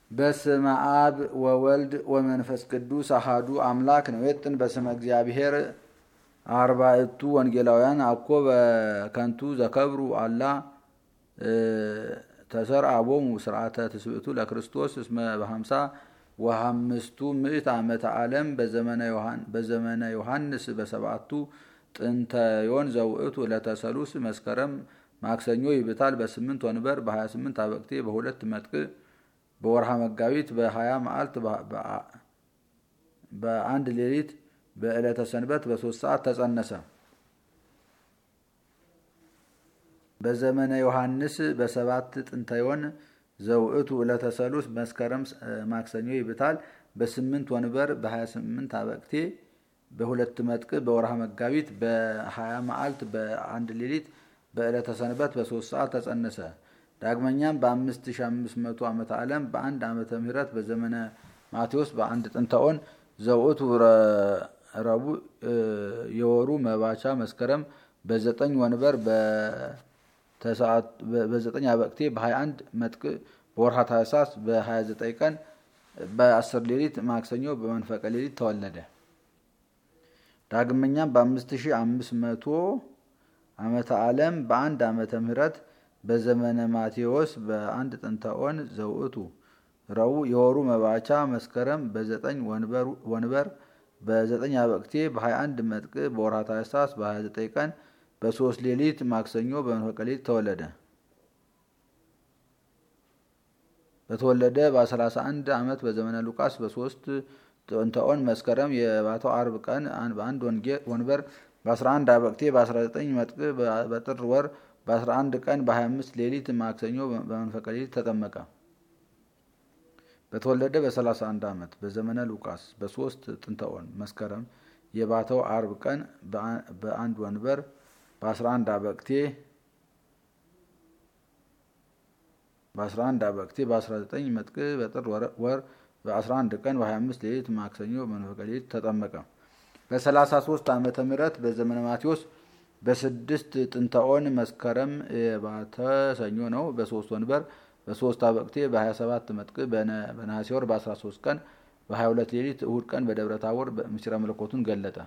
በስመ አብ ወወልድ ወመንፈስ ቅዱስ አሃዱ አምላክ ነው የጥን በስመ እግዚአብሔር አርባዕቱ ወንጌላውያን አኮ በከንቱ ዘከብሩ አላ ተሰርአቦሙ ስርዓተ ትስብእቱ ለክርስቶስ እስመ በሀምሳ ወሀምስቱ ምዕት ዓመተ ዓለም በዘመነ ዮሐንስ በሰባቱ ጥንተ ዮን ዘውእቱ ለተሰሉስ መስከረም ማክሰኞ ይብታል በስምንት ወንበር በሀያ ስምንት አበቅቴ በሁለት መጥቅ በወርሃ መጋቢት በሀያ መዓልት በአንድ ሌሊት በዕለተ ሰንበት በሶስት ሰዓት ተጸነሰ። በዘመነ ዮሐንስ በሰባት ጥንታዮን ዘውእቱ ዕለተ ሰሉስ መስከረም ማክሰኞ ይብታል በስምንት ወንበር በሀያ ስምንት አበቅቴ በሁለት መጥቅ በወርሃ መጋቢት በሀያ መዓልት በአንድ ሌሊት በዕለተ ሰንበት በሶስት ሰዓት ተጸነሰ። ዳግመኛም በአምስት ሺ አምስት መቶ ዓመተ ዓለም በአንድ ዓመተ ምህረት በዘመነ ማቴዎስ በአንድ ጥንታኦን ዘውእቱ ረቡዕ የወሩ መባቻ መስከረም በዘጠኝ ወንበር በዘጠኝ አበቅቴ በሀያ አንድ መጥቅ በወርሃ ታኅሳስ በሀያ ዘጠኝ ቀን በአስር ሌሊት ማክሰኞ በመንፈቀ ሌሊት ተወለደ። ዳግመኛም በአምስት ሺ አምስት መቶ ዓመተ ዓለም በአንድ ዓመተ ምህረት በዘመነ ማቴዎስ በአንድ ጥንታኦን ዘውእቱ ረቡዕ የወሩ መባቻ መስከረም በዘጠኝ ወንበር በዘጠኝ አበቅቴ በሀያ አንድ መጥቅ በወርሃ ታኅሳስ በሀያ ዘጠኝ ቀን በሶስት ሌሊት ማክሰኞ በመንፈቀ ሌሊት ተወለደ። በተወለደ በሰላሳ አንድ ዓመት በዘመነ ሉቃስ በሶስት ጥንታኦን መስከረም የባተው አርብ ቀን በአንድ ወንበር በ11 አበቅቴ በ19 መጥቅ በጥር ወር በ11 ቀን በ25 ሌሊት ማክሰኞ በመንፈቀ ሌሊት ተጠመቀ። በተወለደ በ31 ዓመት በዘመነ ሉቃስ በሶስት ጥንታኦን መስከረም የባተው አርብ ቀን በአንድ ወንበር በ11 አበቅቴ በ11 አበቅቴ በ19 መጥቅ በጥር ወር በ11 ቀን በ25 ሌሊት ማክሰኞ በመንፈቀ ሌሊት ተጠመቀ። በ33 ዓመተ ምህረት በዘመነ ማቴዎስ በስድስት ጥንታኦን መስከረም የባተ ሰኞ ነው። በሶስት ወንበር በሶስት አበቅቴ በ27 መጥቅ በነሐሴ ወር በ13 ቀን በ22 ሌሊት እሁድ ቀን በደብረ ታቦር ምስጢረ መለኮቱን ገለጠ።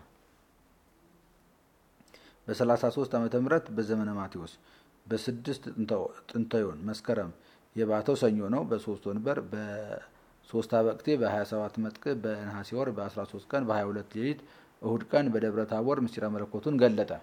በ33 ዓመተ ምህረት በዘመነ ማቴዎስ በስድስት ጥንታዮን መስከረም የባተው ሰኞ ነው። በሶስት ወንበር በሶስት አበቅቴ በ27 መጥቅ በነሐሴ ወር በ13 ቀን በ22 ሌሊት እሁድ ቀን በደብረ ታቦር ምስጢረ መለኮቱን ገለጠ።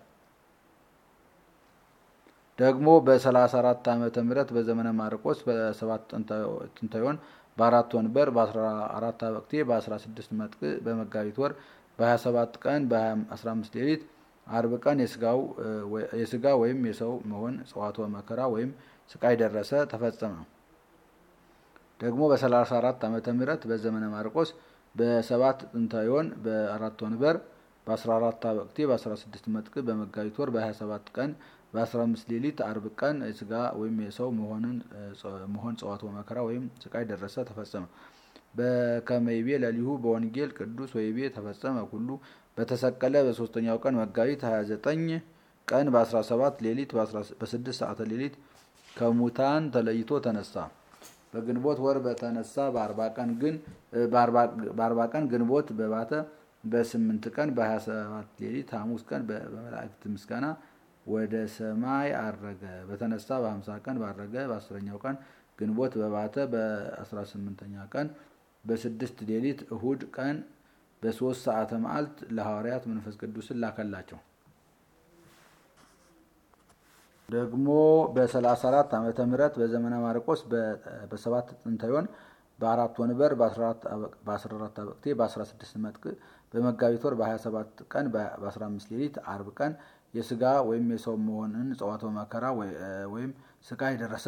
ደግሞ በ34 ዓመተ ምህረት በዘመነ ማርቆስ በሰባት ጥንታዮን በአራት ወንበር በ14 አበቅቴ በ16 መጥቅ በመጋቢት ወር በ27 ቀን በ15 ሌሊት አርብ ቀን የስጋ ወይም የሰው መሆን ጽዋቶ መከራ ወይም ስቃይ ደረሰ ተፈጸመ። ደግሞ በ34 ዓመተ ምህረት በዘመነ ማርቆስ በሰባት ጥንታዮን በአራት ወንበር በ14 አበቅቴ በ16 መጥቅ በመጋቢት ወር በ27 ቀን በ15 ሌሊት አርብ ቀን የስጋ ወይም የሰው መሆን ጽዋቶ መከራ ወይም ስቃይ ደረሰ ተፈጸመ። በከመይቤ ለሊሁ በወንጌል ቅዱስ ወይቤ ተፈጸመ ሁሉ በተሰቀለ በሶስተኛው ቀን መጋቢት 29 ቀን በ17 ሌሊት በ6 ሰዓተ ሌሊት ከሙታን ተለይቶ ተነሳ። በግንቦት ወር በተነሳ በአርባ ቀን ግን በአርባ ቀን ግንቦት በባተ በስምንት ቀን በ27 ሌሊት ሐሙስ ቀን በመላእክት ምስጋና ወደ ሰማይ አረገ። በተነሳ በ50 ቀን ባረገ በአስረኛው ቀን ግንቦት በባተ በ18ኛ ቀን በስድስት ሌሊት እሁድ ቀን በሶስት ሰዓተ መዓልት ለሐዋርያት መንፈስ ቅዱስን ላከላቸው። ደግሞ በ34 ዓመተ ምህረት በዘመነ ማርቆስ በሰባት ጥንታዮን በአራት ወንበር በ14 አበቅቴ በ16 መጥቅ በመጋቢት ወር በ27 ቀን በ15 ሌሊት አርብ ቀን የስጋ ወይም የሰው መሆንን ጽዋቶ መከራ ወይም ስቃይ ደረሰ።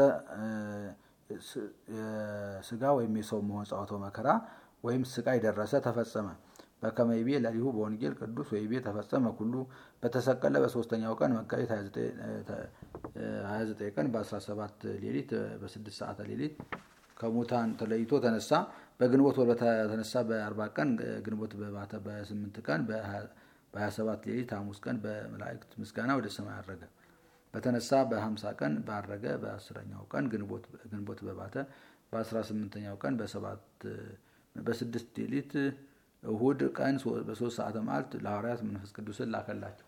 ስጋ ወይም የሰው መሆን ጽዋቶ መከራ ወይም ስቃይ ደረሰ ተፈጸመ። በከመይቤ ለሊሁ በወንጌል ቅዱስ ወይቤ ተፈጸመ ሁሉ በተሰቀለ በሶስተኛው ቀን መጋቢት 29 ቀን በ17 ሌሊት በ6 ሰዓተ ሌሊት ከሙታን ተለይቶ ተነሳ። በግንቦት ወር በተነሳ በ40 ቀን ግንቦት በባተ በ8 ቀን በ27 ሌሊት ሐሙስ ቀን በመላእክት ምስጋና ወደ ሰማይ አረገ። በተነሳ በ50 ቀን ባረገ በአስረኛው ቀን ግንቦት በባተ በአስራ ስምንተኛው ቀን በስድስት ሌሊት እሁድ ቀን በሶስት ሰዓተ መዓልት ለሐዋርያት መንፈስ ቅዱስን ላከላቸው።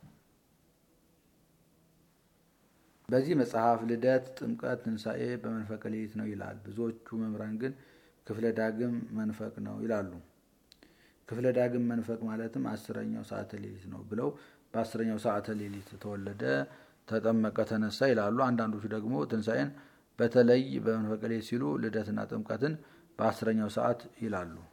በዚህ መጽሐፍ ልደት፣ ጥምቀት፣ ትንሣኤ በመንፈቀ ሌሊት ነው ይላል። ብዙዎቹ መምህራን ግን ክፍለ ዳግም መንፈቅ ነው ይላሉ። ክፍለ ዳግም መንፈቅ ማለትም አስረኛው ሰዓተ ሌሊት ነው ብለው በአስረኛው ሰዓተ ሌሊት ተወለደ፣ ተጠመቀ፣ ተነሳ ይላሉ። አንዳንዶቹ ደግሞ ትንሣኤን በተለይ በመንፈቀ ሌሊት ሲሉ ልደትና ጥምቀትን በአስረኛው ሰዓት ይላሉ።